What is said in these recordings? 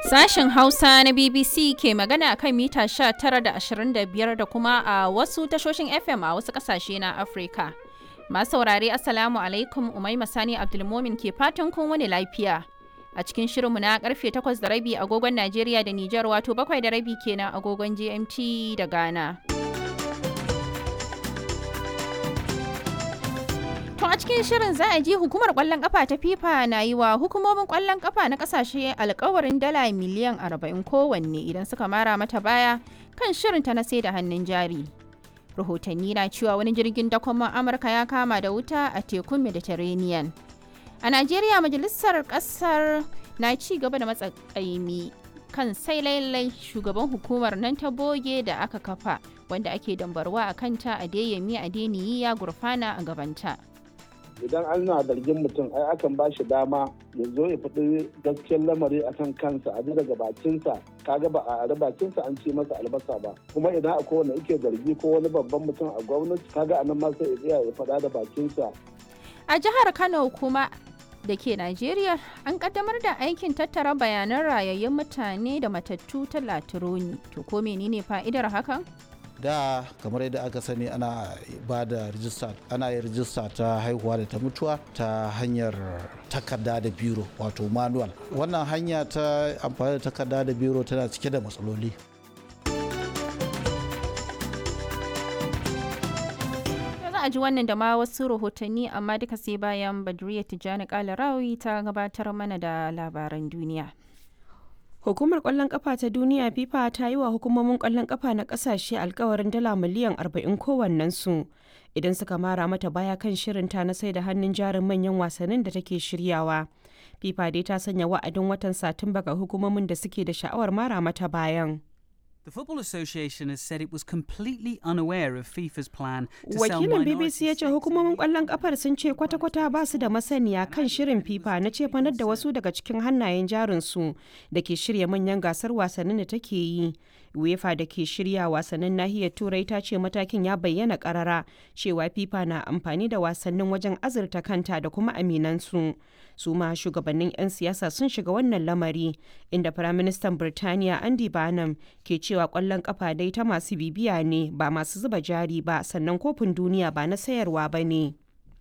Sashen Hausa na BBC ke magana a kan mita 19 da 25 da kuma a wasu tashoshin FM a wasu kasashe na Afirka. Masu saurare Assalamu alaikum Umaima Sani Abdulmomin ke fatan kun wani lafiya. A cikin shirinmu na karfe 8 da rabi agogon Najeriya da Nijar wato 7 da rabi kenan agogon GMT da Ghana. To a cikin shirin za a ji hukumar kwallon kafa ta FIFA na yi wa hukumomin kwallon kafa na kasashe alkawarin dala miliyan 40 kowanne idan suka mara mata baya kan shirinta na sai da hannun jari. Rahotanni na cewa wani jirgin dakon Amurka ya kama da wuta a tekun Mediterranean. A Najeriya majalisar kasar na ci gaba da matsakaimi kan sai lailai shugaban hukumar nan ta boge da aka kafa wanda ake dambarwa a kanta a deyami a deniyi ya gurfana a gabanta. idan ana zargin mutum ai akan ba shi dama ya zo ya faɗi gaskiyar lamari a kan kansa a daga bakinsa kaga ba a ari bakinsa an ce masa albasa ba kuma idan akwai wanda yake zargi ko wani babban mutum a gwamnati kaga anan ma sai ya tsaya ya faɗa da bakinsa A jihar Kano kuma da ke Najeriya an kaddamar da aikin tattara bayanan rayayyun mutane da matattu ta Latironi. To ko menene fa'idar hakan? da kamar yadda aka sani ana ba da rijista ana yin rijista ta haihuwa da ta mutuwa ta hanyar takarda da biro wato manual wannan hanya ta amfani da takarda da biro tana cike da matsaloli za a ji wannan da ma wasu rahotanni amma duka sai bayan Badriya Tijjani Kalarawi ta gabatar mana da labaran duniya. Hukumar kwallon kafa ta duniya FIFA ta yi wa hukumomin kwallon kafa na kasashe alkawarin dala miliyan 40 kowannensu idan suka mara mata baya kan shirinta na sai da hannun jarin manyan wasannin da take shiryawa. FIFA dai ta sanya wa'adin watan Satumba ga hukumomin da suke da sha'awar mara mata bayan. The Football Association has said it was completely unaware of FIFA's plan to sell Wakilin minority BBC ya ce stakes hukumomin in kwallon kafar sun ce kwata-kwata ba su da masaniya kan shirin FIFA na cefanar da wasu daga cikin hannayen jarinsu da ke shirya manyan gasar wasannin da take yi. UEFA da ke shirya wasannin nahiyar Turai ta ce matakin ya bayyana karara cewa FIFA na amfani da wasannin wajen azurta kanta da kuma aminansu. Su ma shugabannin 'yan siyasa sun shiga wannan lamari inda Firaministan Birtaniya Andy Barnum ke cewa kwallon kafa dai ta masu bibiya ne ba masu zuba jari ba sannan kofin duniya ba na sayarwa ba ne.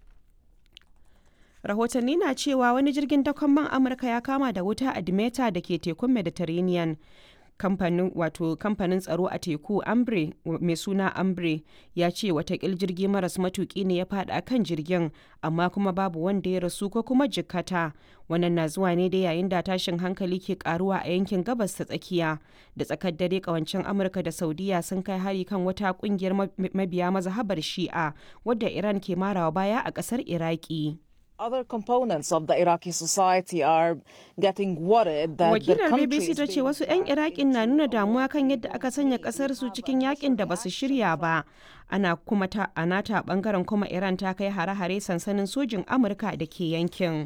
rahotanni na cewa wani jirgin dakon man amurka ya kama da wuta a dimeta da ke tekun mediterranean kamfanin wato kamfanin tsaro a teku ambre mai suna ambre ya ce watakil jirgi maras matuki ne ya fada kan jirgin amma kuma babu wanda ya rasu ko kuma jikkata wannan na zuwa ne da yayin da tashin hankali ke karuwa a yankin gabas ta tsakiya da tsakar dare kawancin amurka da saudiya sun kai hari kan wata kungiyar mabiya mazhabar shi'a wadda iran ke marawa baya a kasar iraki Other components of the Iraqi society are getting worried that the wakilar country bbc is ta ce being wasu 'yan irakin na nuna damuwa kan yadda aka sanya kasar su cikin yakin da basu shirya ba ana kuma ta a nata bangaren kuma iran ta kai hare-hare sansanin sojin amurka da ke yankin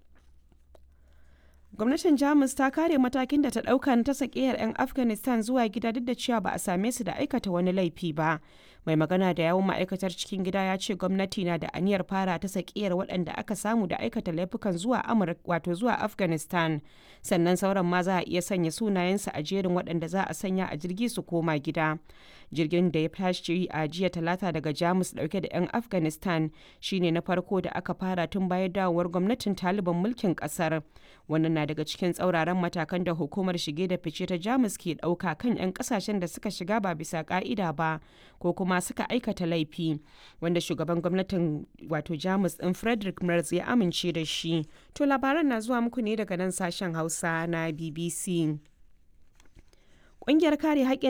gwamnatin jamus ta kare matakin da ta dauka na ta sakiyar 'yan afghanistan zuwa gida duk da cewa ba a same su da aikata wani laifi ba mai magana da yawun ma'aikatar cikin gida ya ce gwamnati na da aniyar fara ta sakiyar waɗanda aka samu da aikata laifukan zuwa amurka wato zuwa afghanistan sannan sauran ma za a iya sanya sunayensu a jerin waɗanda za a sanya a jirgi su koma gida jirgin da ya tashi a jiya talata daga jamus dauke da 'yan afghanistan shine na farko da aka fara tun bayan dawowar gwamnatin taliban mulkin kasar wannan na daga cikin tsauraran matakan da hukumar shige da fice ta jamus ke dauka kan 'yan kasashen da suka shiga ba bisa ka'ida ba ko kuma suka aikata laifi wanda shugaban gwamnatin wato jamus din frederick merz ya amince da shi to labaran na zuwa muku ne daga nan sashen hausa na bbc Ƙungiyar kare haƙƙin